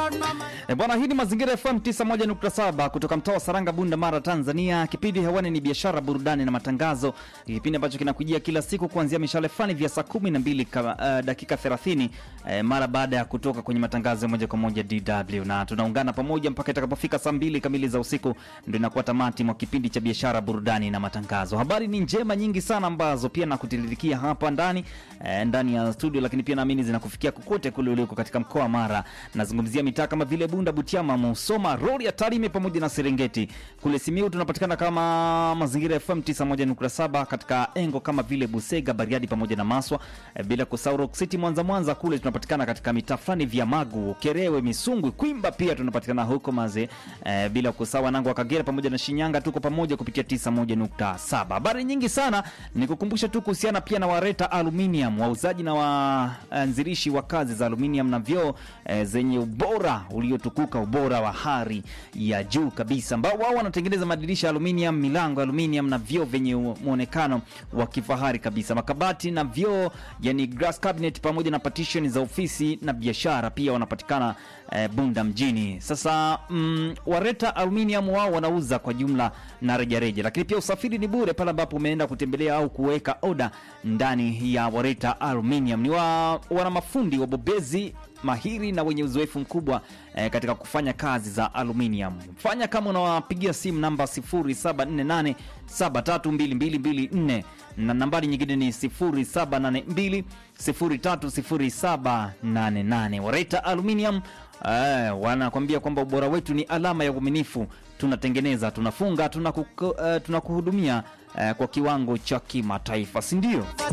E bwana, hii ni Mazingira FM 91.7 kutoka mtaa wa Saranga, Bunda, Mara, Tanzania. Kipindi hewani ni biashara, burudani na matangazo, kipindi ambacho kinakujia kila siku kuanzia mishale fani vya saa 12 ka, uh, dakika 30 uh, mara baada ya kutoka kwenye matangazo ya moja kwa moja DW, na tunaungana pamoja mpaka itakapofika saa mbili kamili za usiku, ndio inakuwa tamati mwa kipindi cha biashara, burudani na matangazo. Habari ni njema nyingi sana ambazo pia nakutiririkia hapa ndani eh, ndani ya studio, lakini pia naamini zinakufikia kokote kule uliko katika mkoa wa Mara. Nazungumzia mitaa kama vile Bunda, Butiama, Musoma, Rorya, Tarime pamoja na Serengeti. Kule Simiu tunapatikana kama Mazingira FM 91.7 katika engo kama vile Busega, Bariadi pamoja na Maswa, eh, bila kusahau Rock City Mwanza. Mwanza kule tunapatikana katika mitaa fulani vya Magu, Kerewe, Misungwi, Kwimba pia tunapatikana huko Maze, eh, bila kusahau Nango wa Kagera pamoja na Shinyanga, tuko pamoja kupitia 91.7. Habari nyingi sana, nikukumbusha tu kuhusiana pia na Wareta Aluminium, wauzaji na waanzilishi wa kazi za aluminium na vyoo eh, zenye ubora uliotukuka, ubora wa hali ya juu kabisa, ambao wao wanatengeneza madirisha ya aluminium, milango ya aluminium na vyoo vyenye muonekano wa kifahari kabisa, makabati na vyoo, yani glass cabinet pamoja na partition za ofisi na biashara, pia wanapatikana eh, Bunda mjini. Sasa mm, Wareta Aluminium wao wanauza kwa jumla na rejareja, lakini pia usafiri ni bure pale ambapo umeenda kutembelea au kuweka oda ndani ya Wareta Aluminium. Ni wa, wana mafundi wabobezi mahiri na wenye uzoefu mkubwa eh, katika kufanya kazi za aluminium. Fanya kama unawapigia simu namba 0748 732224 na nambari nyingine ni 0782 030788. Wareta Aluminium eh, wanakwambia kwamba ubora wetu ni alama ya uaminifu. Tunatengeneza, tunafunga, tunakuhudumia uh, tunakuhudumia uh, kwa kiwango cha kimataifa, si ndio?